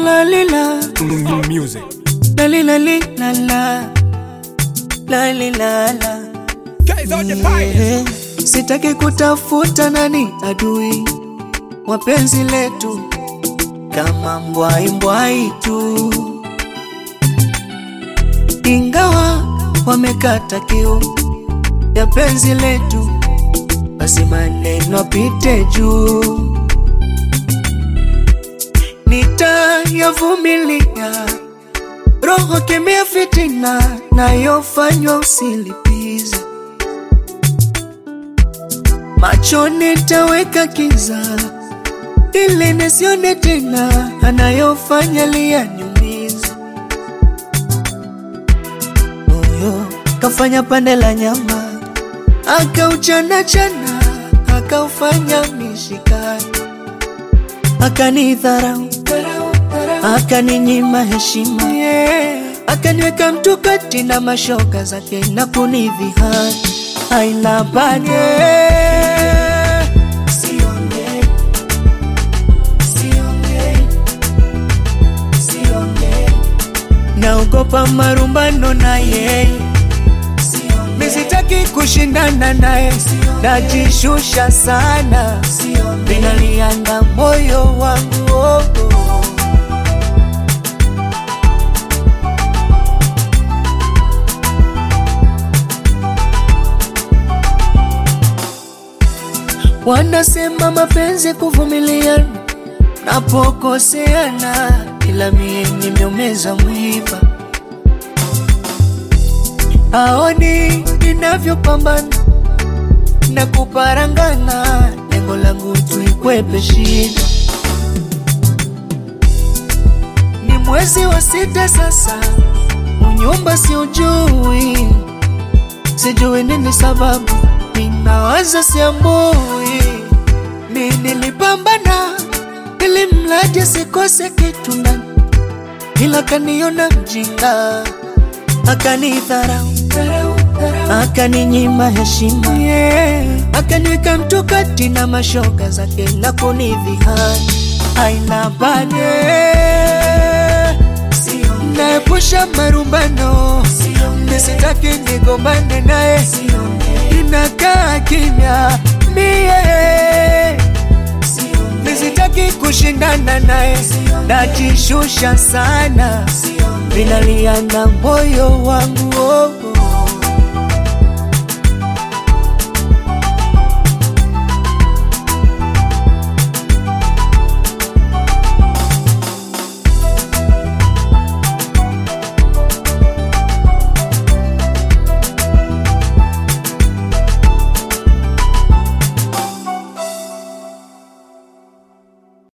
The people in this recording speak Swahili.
La li la, Music. la li la li la la, la li la la. Guys on the fire. Eh, Sitaki kutafuta nani adui wa penzi letu, kama mbwai mbwai tu, ingawa wamekata kiu ya penzi letu, basi maneno apite juu, nitayavumilia. Roho kemea fitina nayofanywa usilipize macho nitaweka kiza ili nisione tena anayofanya liyaniumiza moyo kafanya pande la nyama akauchana chana akaufanya mishikani akanidharau akaninyima heshima akaniweka mtu kati na mashoka zake na kunidhihaki aina bade naogopa marumbano na yeye misitaki kushindana naye najishusha sana vinalianga moyo wangu oh, oh. Wanasema mapenzi kuvumiliana, napokoseana, ila mie nimeumeza mwiba. Aoni ninavyopambana na kuparangana, lengo langu tuikwepe shida. Ni mwezi wa sita sasa, unyumba si ujui, sijui nini sababu ninawaza siambui, mi nilipambana ili mradi asikose kitu ndani, ila kaniona mjinga, akanidharau, akaninyima heshima, yeah. akaniweka mtu kati na mashoka zake na kunidhihaki, aina bade naepusha marumbano, nisitaki nigombane naye inakaa kimya mie nisitaki kushindana naye najishusha sana vinaliana moyo wangu oh, oh.